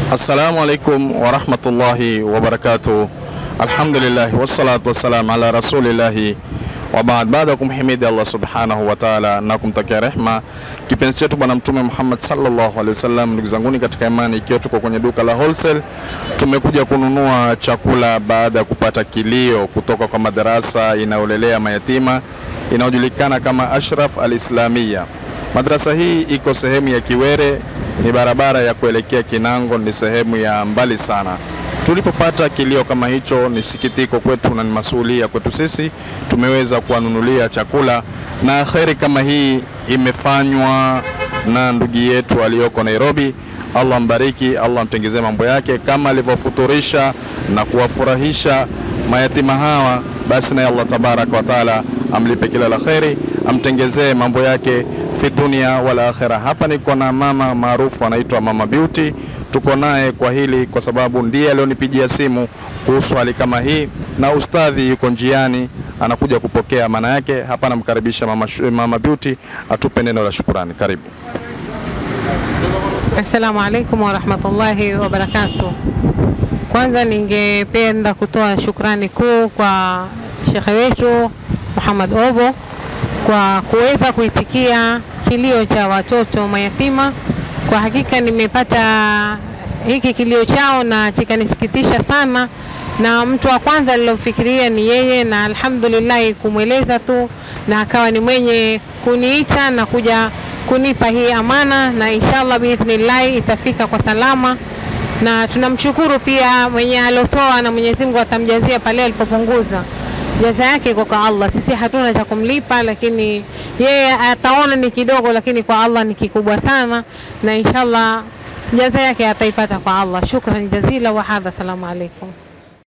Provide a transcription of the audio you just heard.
Assalamu alaikum warahmatullahi wabarakatuh. Alhamdulillah wassalatu wassalam ala rasulillahi wa baad. Baada ya kumhimidi Allah subhanahu wa ta'ala na kumtakia rehma kipenzi chetu Bwana Mtume Muhammad sallallahu alaihi wasallam, ndugu zanguni katika imani, ikiwa tuko kwenye duka la wholesale, tumekuja kununua chakula baada ya kupata kilio kutoka kwa madarasa inayolelea mayatima inayojulikana kama Ashraf Al-Islamia. Madrasa hii iko sehemu ya Kiwere, ni barabara ya kuelekea Kinango, ni sehemu ya mbali sana. Tulipopata kilio kama hicho, ni sikitiko kwetu na ni masuhulia kwetu sisi. Tumeweza kuwanunulia chakula, na kheri kama hii imefanywa na ndugu yetu aliyoko Nairobi. Allah mbariki, Allah mtengezee mambo yake kama alivyofuturisha na kuwafurahisha mayatima hawa, basi naye Allah tabaraka wa taala amlipe kila la kheri, amtengezee mambo yake fi dunia wala akhira. Hapa niko na mama maarufu anaitwa Mama Beauty, tuko naye kwa hili kwa sababu ndiye alionipigia simu kuhusu hali kama hii, na ustadhi yuko njiani anakuja kupokea. Maana yake hapa namkaribisha mama, Mama Beauty atupe neno la shukurani. Karibu. Assalamu alaikum warahmatullahi wabarakatuh. Kwanza ningependa kutoa shukrani kuu kwa shekhe wetu Muhammad Obo kwa kuweza kuitikia kilio cha watoto mayatima. Kwa hakika nimepata hiki kilio chao na chikanisikitisha sana, na mtu wa kwanza nilomfikiria ni yeye, na alhamdulillah kumweleza tu, na akawa ni mwenye kuniita na kuja kunipa hii amana, na inshallah biidhnillah itafika kwa salama na tunamshukuru pia mwenye alotoa na Mwenyezi Mungu atamjazia pale alipopunguza. Jaza yake iko kwa Allah, sisi hatuna cha kumlipa, lakini yeye ataona ni kidogo, lakini kwa Allah ni kikubwa sana, na inshallah jaza yake ataipata kwa Allah. Shukran jazila wa hadha, salamu alaikum.